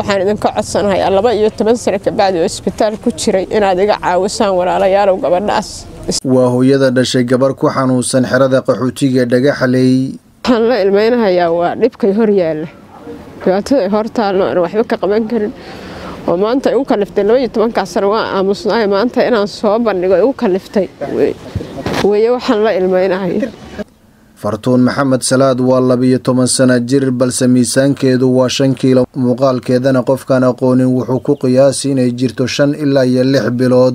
waxaan idinka codsanahayaa laba iyo toban sano kabacdi oo isbitaal ku jiray inaad iga caawisaan walaalayaalow gabadhaas waa hooyada dhashay gabar ku xanuunsan xerada qaxootiga dhagaxaley waxaan la ilmeynahayaa waa dhibkay hor yaalla dhibaatada hor taalno aan waxba ka qaban karin oo maanta ay u kaliftay laba iyo tobankaa sano waa aamusnaay maanta inaan soo bandhigo ay u kaliftay weeye waxaan la ilmeynahaya fartuun maxamed salaad waa labiyo toban sana jir balse miisaankeedu waa shan kiilo muuqaalkeedana qofkaan aqoonin wuxuu ku qiyaasi inay jirto shan ilaa iyo lix bilood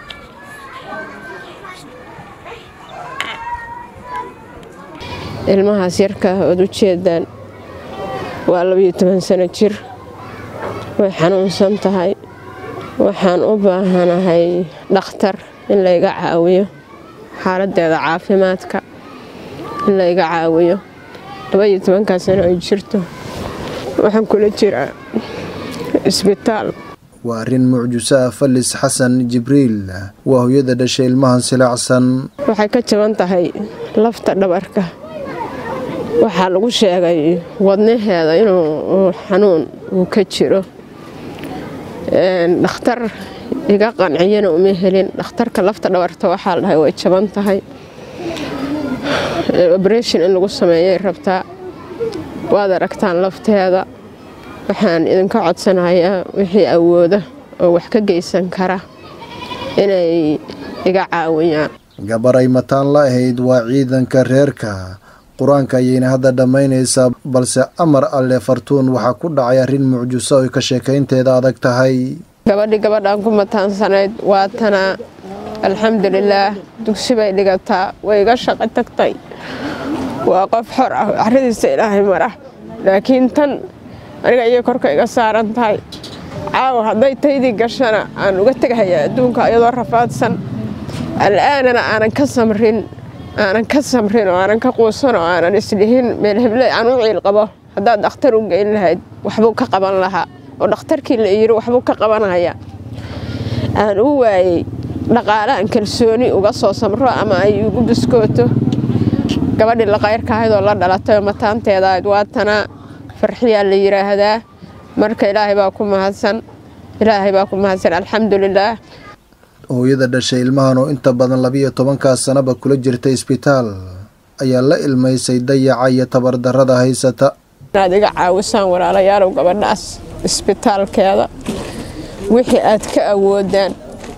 ilmahaas yarkaa ood u jeedaan waa labiyo toban sano jir way xanuunsan tahay waxaan u baahanahay dhakhtar in layga caawiyo xaaladeeda caafimaadka in layga caawiyo labaiyo tobankaa sano ay jirto waxaan kula jiraa isbitaal waa arrin mucjiso ah falis xasan jibriil waa hooyada dhashay ilmahan silaacsan waxay ka jaban tahay lafta dhabarka waxaa lagu sheegay wadnaheeda inuu xanuun uu ka jiro dhakhtar iga qanciyana uma helin dhakhtarka lafta dhabarta waxaa la dhahay way jaban tahay oberation in lagu sameeyay rabtaa waad aragtaan lafteeda waxaan idinka codsanayaa wixii awooda oo wax ka geysan kara inay iga caawiyaan gabar ay mataan la ahayd waa ciidanka reerka qur-aanka ayayna hadda dhammaynaysaa balse amar alle fartuun waxaa ku dhacay arrin mucjiso oy ka sheekaynteeda adag tahay gabadhii gabadhaan ku mataansanayd waatana alxamdulilaah dugsi bay dhigataa way iga shaqo tagtay waa qof xor ah caradiisa ilaahay mara laakiin tan aniga iyo korka iga saaran tahay caawa hadday taydii gashana aan uga tegahayaa adduunka iyadoo rafaadsan al'aanana aanan ka samrin aanan ka samrin oo aanan ka quusan oo aanan isdhihin meel heble aan u ciil qabo haddaad dhakhtar u geyn lahayd waxbuu ka qaban lahaa oo dhakhtarkii la yiri waxbuu ka qabanaya aan u waayey dhaqaale aan kalsooni uga soo samro ama ay igu biskooto gabadhii laqayrka ahayd oo la dhalatay oo mataanteeda ahayd waatana farxiyaa la yiraahdaa marka ilaahay baa ku mahadsan ilaahay baa ku mahadsan alxamdulilaah hooyada dhashay ilmahan oo inta badan labiyo tobankaa sanaba kula jirta isbitaal ayaa la ilmaysay dayaca iyo tabardarrada haysata inaad iga caawisaan walaalayaalow gabadhaas isbitaalkeeda wixii aad ka awoodaan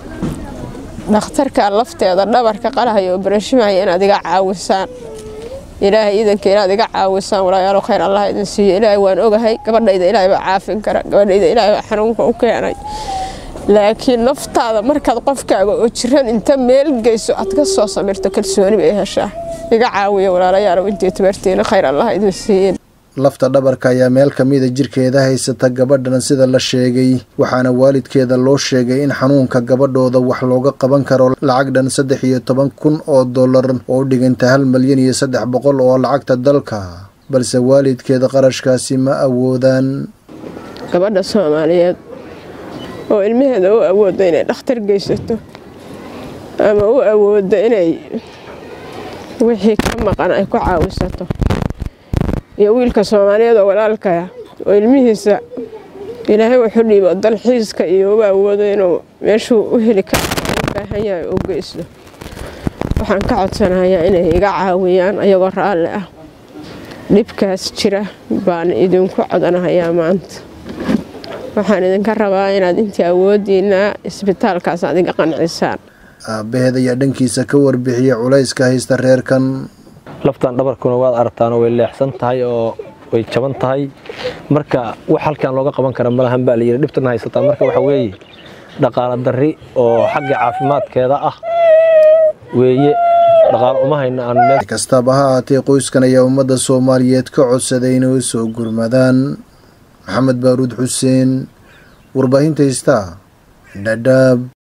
dhakhtarka lafteeda dhabarka qalahayo obarashimaya inaad iga caawisaan ilaahay iidanka inaad iga caawisaan walaayaalow khayr allah idin siiyo ilaahay waan ogahay gabadhayda ilaahay baa caafin kara gabadhayda ilaahay baa xanuunka u keenay laakiin naftaada markaad qofkaaga oo jiran inta meel geyso aad ka soo samirto kalsooni bay heshaa iga caawiya walaalayaalow intii tabartiina khayr allah idin siiyin lafta dhabarka ayaa meel ka mida jirkeeda haysata gabadhan sida la sheegay waxaana waalidkeeda loo sheegay in xanuunka gabadhooda wax looga qaban karo lacag dhan saddex iyo toban kun oo dollar oo u dhiganta hal malyan iyo saddex boqol oo lacagta dalka balse waalidkeeda qarashkaasi ma awoodaan gabadha soomaaliyeed oo ilmaheeda u awoodda inay dhakhtar geysato ama u awoodda inay wixii ka maqan ay ku caawisato iyo wiilka soomaaliyeed oo walaalkaya oo ilmihiisa ilaahay wuxuu dhiibo dalxiiska iyo uba awoodo inuu meeshuu u heli kara u baahan yahay u geysto waxaan ka codsanayaa inay iga caawiyaan ayagoo raalli ah dhibkaas jira baan idinku codanahayaa maanta waxaan idinka rabaa inaad intii awoodiinaa isbitaalkaas aad iga qancisaan aabbaheed ayaa dhankiisa ka warbixiyay culayska haysta reerkan laftan dhabarkuna waad aragtaan way leexsan tahay oo way jaban tahay marka wax halkan looga qaban kara malahan baa layidhi dhibtana haysataa marka waxa weeye dhaqaalo darri oo xagga caafimaadkeeda ah weeye dhaqaalo uma hayno aan meel kastaba ha ahaatee qoyskan ayaa ummadda soomaaliyeed ka codsaday inay u soo gurmadaan maxamed baaruud xuseen warbaahinta haystaa dhadhaab